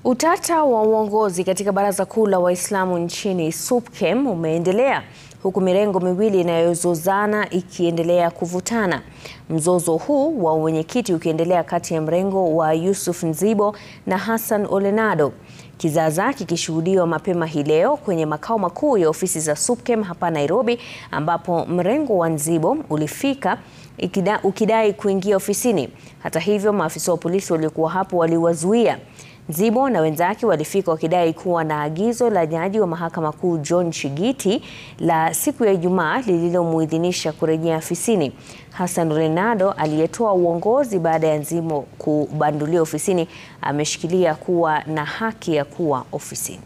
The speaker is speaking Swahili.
Utata wa uongozi katika Baraza Kuu la Waislamu nchini SUPKEM umeendelea huku mirengo miwili inayozozana ikiendelea kuvutana. Mzozo huu wa uwenyekiti ukiendelea kati ya mrengo wa Yusuf Nzibo na Hassan Ole Nado. Kizaazaa kikishuhudiwa mapema hii leo kwenye makao makuu ya ofisi za SUPKEM hapa Nairobi ambapo mrengo wa Nzibo ulifika ikida, ukidai kuingia ofisini. Hata hivyo, maafisa wa polisi waliokuwa hapo waliwazuia. Nzibo na wenzake walifika wakidai kuwa na agizo la jaji wa mahakama kuu John Chigiti la siku ya Ijumaa lililomuidhinisha kurejea afisini. Hassan Ole Nado aliyetoa uongozi baada ya Nzibo kubanduliwa ofisini ameshikilia kuwa na haki ya kuwa ofisini.